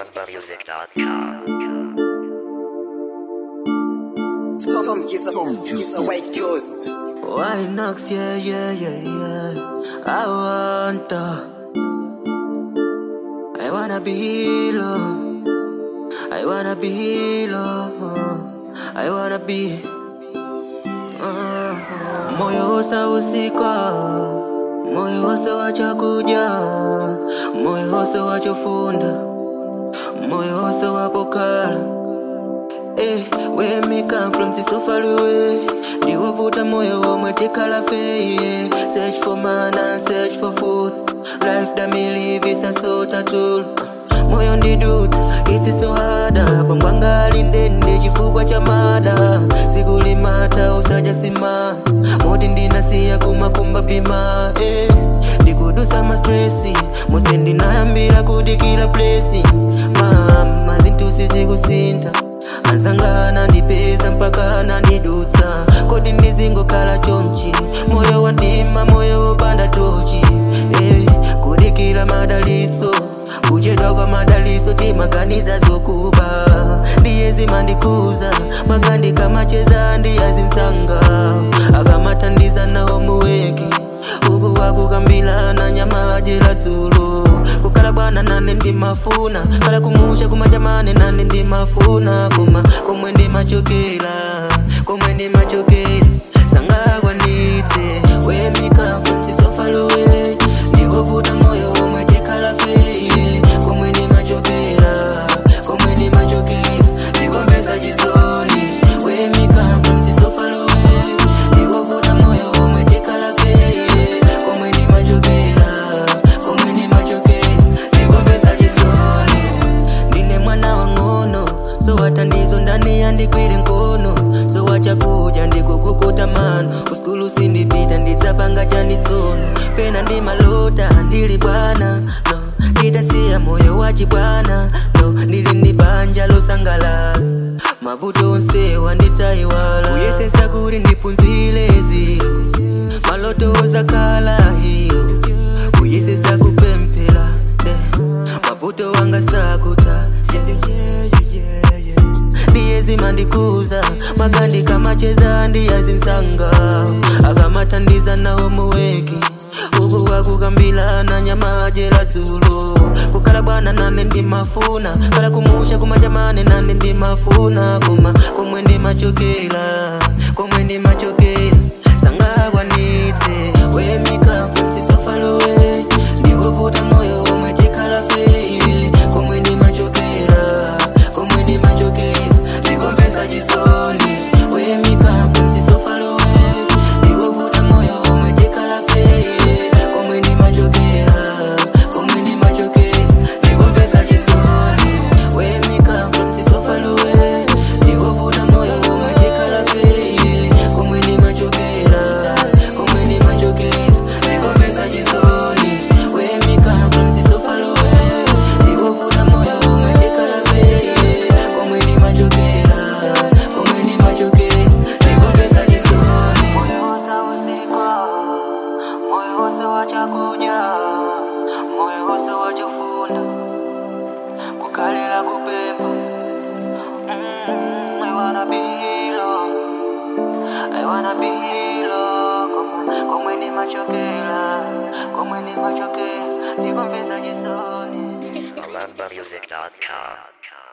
AlanbaMusic.com. Tom Gisa, Tom Gisa, White Ghost. Why knocks, yeah, yeah, yeah, yeah. I want to. I wanna be low. I wanna be low. I wanna be. Uh, moyo wose usika moyo wose wachakuja moyo wose wachofunda moyo wose wapokala Eh, where me come from, this so far away. Ndiwovuta moyo womwe tikala feye. Search for man and search for food. Life that me live is a sort of tool. Moyo ndiduta, it is so harda. Pambwanga alindende chifukwa cha mada. Sikulimata usaja sima. Moti ndinasiya kumakumba pima. Eh, ndikudusa ma stressi. Mose ndinayambira kudikira blessings. Mama zintusi zikusinta anzangana ndipeza mpaka nandidutsa kodi ndizingokhala chonchi moyo wandima moyo wopanda tochi eh, kudikira madalitso kuchedwa kwa madalitso timaganiza zokuba ndiye zimandikuza magandika macheza ndiyazinsanga akamathandiza nawo muweki uku wakukambilana nyama ajera dzulo kukhala bwana nane ndimafuna khala kumusha kumajamane nane ndimafuna koma komwe ndimachokera komwe ndimachokera sangakwanitse wemikafumtisofalowe ndiwovuta moyo omwe tikhala feye komwe ndimachokera komwe ndimachokera ndikombesa chisoni wemikafumtisofalowe ndiwovuta moyo omwe tikhala feye komwe ndimachokera komwe ndimachokera ndikombesa chisoni ndine mwana wang'ono so watandizo ndani yandikwire nkono so wachakuja ndikukukuta mano kuskulu sindipita ndidzapanga chanitsono pena ndimalota ndili bwana no ndidasiya moyo wachibwana no ndili ndi banja losangalala mavuto onse wanditayiwala kuyesesa kuti ndipunzile ziro maloto ozakhala hiyo kuyesesa kupemphera eh, mavuto wanga sakuta yeah, yeah, yeah, yeah. ndiye zimandikuza magandika macheza ndiyazinsanga akamathandiza nawo muweki uku wakukambilana nyama ajera dzulo kukhala bwana nane ndimafuna khala kumusha kumajamane nane ndimafuna koma komwe ndimachokera komwe ndimachokera sangakwanitse wemikafumtisofalowe ndiwovuta moyo omwe tikhala feye komwe ndimachokera komwe ndimachokera ndikombesa chisoni wemikafumtisofalowe ndiwovuta moyo omwe tikhala feye komwe ndimachokera komwe ndimachokera ndikombesa chisoni wemikafumtisofalowe ndiwovuta moyo omwe tikhala feye komwe ndimachokera komwe ndimachokera ndikombesa chisoni wemikafumtisofalowe ndiwovuta moyo omwe tikhala feye komwe ndimachokera komwe ndimachokera ndikombesa chisoni moyo wose usikwa moyo wose wachakuja moyo wose wachofunda kukhalela kupemba Mm, I wanna be low. I wanna be low. Komwe- komwe ndimachokera komwe ndimachokera ndikomvesa chisoni AlanbaMusic.com.